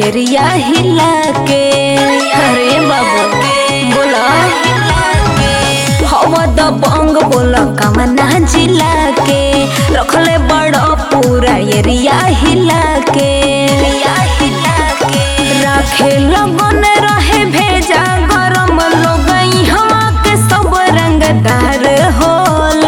Area हिला के अरे बाबू बोला हवा द बंग बोला कमना जिला के रखले बड़ पूरा एरिया हिला के राखे लगन रहे भेजा गरम लोग यहाँ के सब रंगदार होला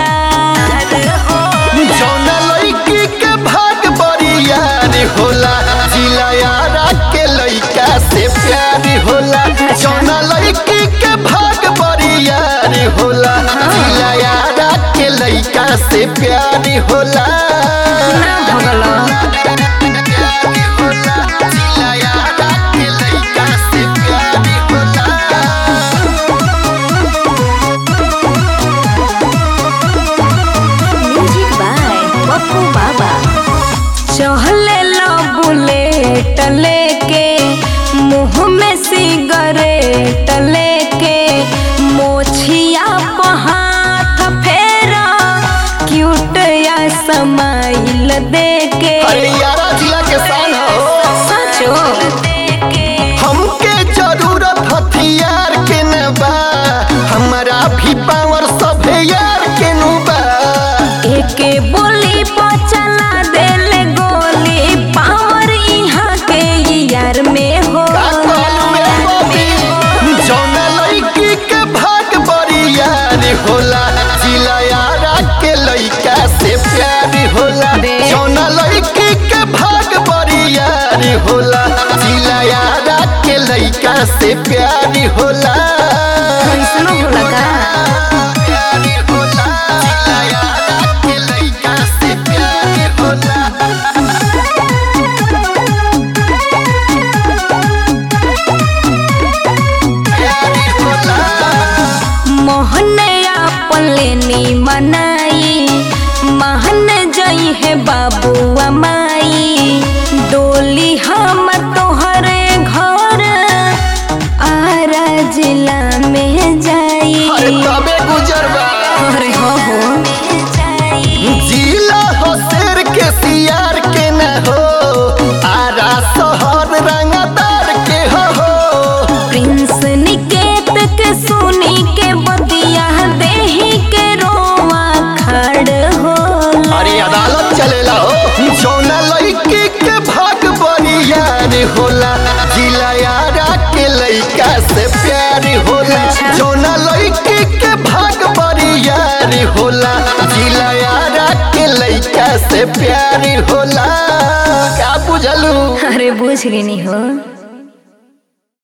जौना लड़की के भाग बरियार होला जिला यारा के लड़का से प्यार होला जौना लड़की के भाग बरियार होला जिला यारा के लड़का से प्यार होला ना भगला प्यार होला जिला यारा के लड़का से प्यार होला म्यूजिक बाय पप्पू बाबा चहले लो बुलेट लेके मुंह में सिगरेट लेके मोछिया पे हाथ फेरा क्यूट या समाइल देके अरे यारा जिला के शान हो सचो हमके जरूरत हथियार के न बा हमारा भी पावर सब यार के नु बा एके बोली पर चला देले गोली पावर यहाँ के यार में हो का कहलू रे बबी? जौना लड़की के भाग बड़ी यार होला जिला यारा के लड़का से प्यार होला बे। जौना लड़की के भाग बड़ी यार होला जिला यारा के लड़का से प्यार होला कैसनो होला का प्यार होला जिला यारा के लड़का से प्यार होला प्यार होला मोहनया पलेनी मनाई महन जई है बाबुआ माई डोली हम तोहरे घर आरा जिला में जाई अरे तबे गुजरबा अरे हो हो जिला हो शेर के सियार के न हो आरा शहर रंगदार के हो हो प्रिंस निकेत के सुनी के बतिया देही के रोवा खड़ होला अरे अदालत चलेला हो जौना लड़की के भाग बड़ी यार होला जिला यारा के लड़का से प्यार होला जौना लड़की के भाग बड़ी यार होला जिला यारा के लड़का से प्यार होला क्या बुझलू अरे बुझ गई हो